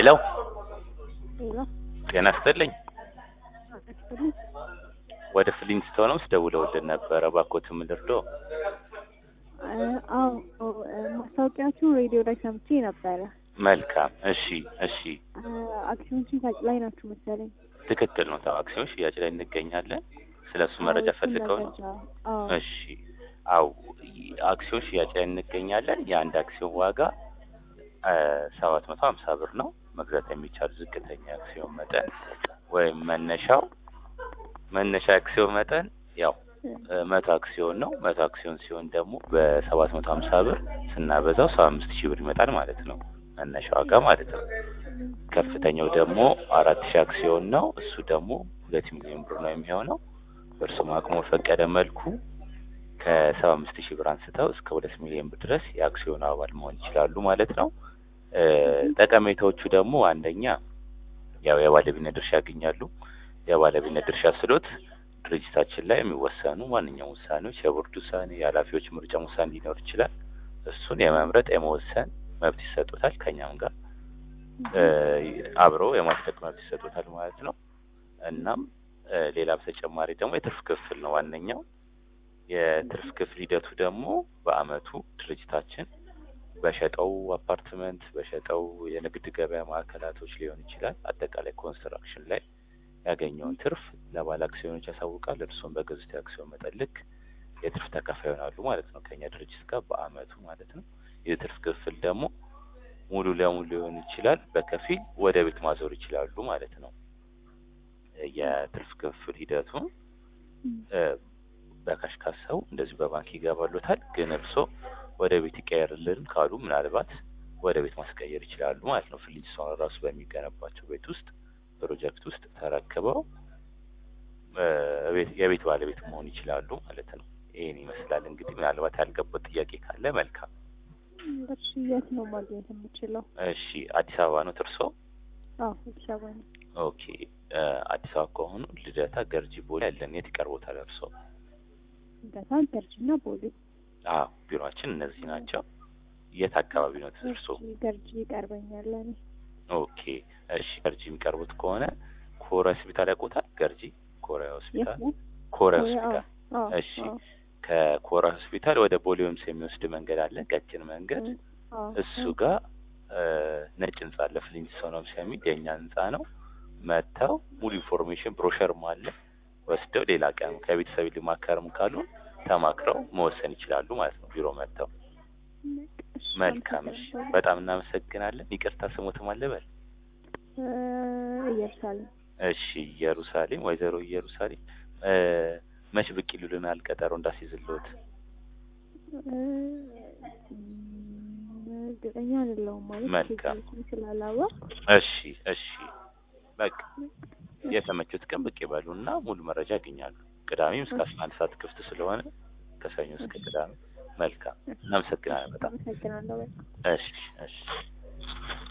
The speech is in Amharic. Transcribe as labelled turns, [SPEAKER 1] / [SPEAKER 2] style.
[SPEAKER 1] ሄሎ
[SPEAKER 2] ሄሎ
[SPEAKER 1] ጤና ይስጥልኝ።
[SPEAKER 2] አክቹሊ
[SPEAKER 1] ወደ ፍሊንስቶን ውስጥ ደውለውልን ነበረ። እባክዎት ምን ልርዳዎ?
[SPEAKER 2] አዎ ማስታወቂያችሁ ሬዲዮ ላይ ሰምቼ ነበረ።
[SPEAKER 1] መልካም። እሺ፣ እሺ፣
[SPEAKER 2] አክሲዮን ሽያጭ ላይ ናችሁ መሰለኝ።
[SPEAKER 1] ትክክል ነው። ታው አክሲዮን ሽያጭ ላይ እንገኛለን። ስለ እሱ መረጃ
[SPEAKER 2] አዎ፣
[SPEAKER 1] ፈልገው ነው?
[SPEAKER 2] መረጃ፣ አዎ።
[SPEAKER 1] እሺ፣ አው አክሲዮን ሽያጭ ላይ እንገኛለን። የአንድ አክሲዮን ዋጋ ሰባት መቶ ሀምሳ ብር ነው። መግዛት የሚቻል ዝቅተኛ አክሲዮን መጠን ወይም መነሻው መነሻ አክሲዮን መጠን ያው መቶ አክሲዮን ነው። መቶ አክሲዮን ሲሆን ደግሞ በሰባት መቶ ሀምሳ ብር ስናበዛው ሰባ አምስት ሺህ ብር ይመጣል ማለት ነው። መነሻ ዋጋ ማለት ነው። ከፍተኛው ደግሞ አራት ሺህ አክሲዮን ነው። እሱ ደግሞ ሁለት ሚሊዮን ብር ነው የሚሆነው። በእርሱም አቅሙ በፈቀደ መልኩ ከሰባ አምስት ሺህ ብር አንስተው እስከ ሁለት ሚሊዮን ብር ድረስ የአክሲዮን አባል መሆን ይችላሉ ማለት ነው። እ ጠቀሜታዎቹ ደግሞ አንደኛ ያው የባለቤትነት ድርሻ ያገኛሉ። የባለቤትነት ድርሻ ስሎት ድርጅታችን ላይ የሚወሰኑ ማንኛውም ውሳኔዎች የቦርድ ውሳኔ፣ የኃላፊዎች ምርጫ ውሳኔ ሊኖር ይችላል። እሱን የመምረጥ የመወሰን መብት ይሰጡታል። ከኛም ጋር እ አብረው የማጽደቅ መብት ይሰጡታል ማለት ነው። እናም እ ሌላ በተጨማሪ ደግሞ የትርፍ ክፍል ነው ዋነኛው። የትርፍ ክፍል ሂደቱ ደግሞ በአመቱ ድርጅታችን በሸጠው አፓርትመንት በሸጠው የንግድ ገበያ ማዕከላቶች ሊሆን ይችላል። አጠቃላይ ኮንስትራክሽን ላይ ያገኘውን ትርፍ ለባለ አክሲዮኖች ያሳውቃል። እርሱም በገዙት የአክሲዮን መጠን ልክ የትርፍ ተካፋይ ይሆናሉ ማለት ነው ከኛ ድርጅት ጋር በአመቱ ማለት ነው። የትርፍ ክፍል ደግሞ ሙሉ ለሙሉ ሊሆን ይችላል፣ በከፊል ወደ ቤት ማዞር ይችላሉ ማለት ነው። የትርፍ ክፍል ሂደቱ እ በካሽ ካሰው እንደዚሁ በባንክ ይገባሉታል። ግን እርስዎ ወደ ቤት ይቀየርልን ካሉ ምናልባት ወደ ቤት ማስቀየር ይችላሉ ማለት ነው። ፍሊንስቶን ራሱ በሚገነባቸው ቤት ውስጥ ፕሮጀክት ውስጥ ተረክበው እ ቤት የቤት ባለቤት መሆን ይችላሉ ማለት ነው። ይሄን ይመስላል እንግዲህ። ምናልባት ያልገባው ጥያቄ ካለ መልካም።
[SPEAKER 2] እሺ የት ነው ማግኘት የምችለው?
[SPEAKER 1] እሺ አዲስ አበባ ነው እርስዎ?
[SPEAKER 2] አዎ አዲስ አበባ ነው።
[SPEAKER 1] ኦኬ እ አዲስ አበባ ከሆኑ ልደታ፣ ገርጂ፣ ቦሌ ያለን የት ይቀርቦታል እርስዎ?
[SPEAKER 2] ገታ ገርጂና ቦሌ።
[SPEAKER 1] አዎ ቢሮአችን እነዚህ ናቸው። የት አካባቢ ነው እርስዎ?
[SPEAKER 2] እሺ፣ ገርጂ ይቀርበኛል ለእኔ።
[SPEAKER 1] ኦኬ እሺ ገርጂ የሚቀርቡት ከሆነ ኮሪያ ሆስፒታል ያውቁታል? ገርጂ ኮሪያ
[SPEAKER 2] የት
[SPEAKER 1] ሆስፒታል
[SPEAKER 2] ነው?
[SPEAKER 1] ኮሪያ
[SPEAKER 2] አዎ፣
[SPEAKER 1] ሆስፒታል
[SPEAKER 2] አዎ፣
[SPEAKER 1] እሺ።
[SPEAKER 2] አዎ፣
[SPEAKER 1] ከኮሪያ ሆስፒታል ወደ ቦሌ ሆምስ የሚወስድ መንገድ አለ፣ ቀጭን መንገድ።
[SPEAKER 2] አዎ፣
[SPEAKER 1] እሱ ጋር እ ነጭ ህንጻ አለ፣ ፍሊንስቶን ሆምስ የሚል የእኛ ህንጻ ነው። መጥተው ሙሉ ኢንፎርሜሽን ብሮሸርም አለ ወስደው ሌላ ቀን ከቤተሰብ ሊማከርም ካሉ ተማክረው መወሰን ይችላሉ ማለት ነው። ቢሮ መጥተው
[SPEAKER 2] እሺ፣
[SPEAKER 1] መልካም። እሺ
[SPEAKER 2] አመሰግናለሁ።
[SPEAKER 1] በጣም እናመሰግናለን። ይቅርታ ስሞትም አለበል
[SPEAKER 2] እ ኢየሩሳሌም
[SPEAKER 1] እሺ ኢየሩሳሌም፣ ወይዘሮ ኢየሩሳሌም እ መች ብቅ ይሉልናል ቀጠሮ እንዳስይዝልዎት?
[SPEAKER 2] እ እርግጠኛ አይደለሁም ማለት
[SPEAKER 1] መልካም።
[SPEAKER 2] ጊዜዎችን ስላላወቅ
[SPEAKER 1] እሺ እሺ በቃ የተመቹት ቀን ብቅ ይበሉና ሙሉ መረጃ ያገኛሉ። ቅዳሜም እስከ አስራ አንድ ሰዓት ክፍት ስለሆነ ከሰኞ እስከ ቅዳሜ። መልካም እናመሰግናለን በጣም
[SPEAKER 2] አመሰግናለሁ በጣም።
[SPEAKER 1] እሺ እሺ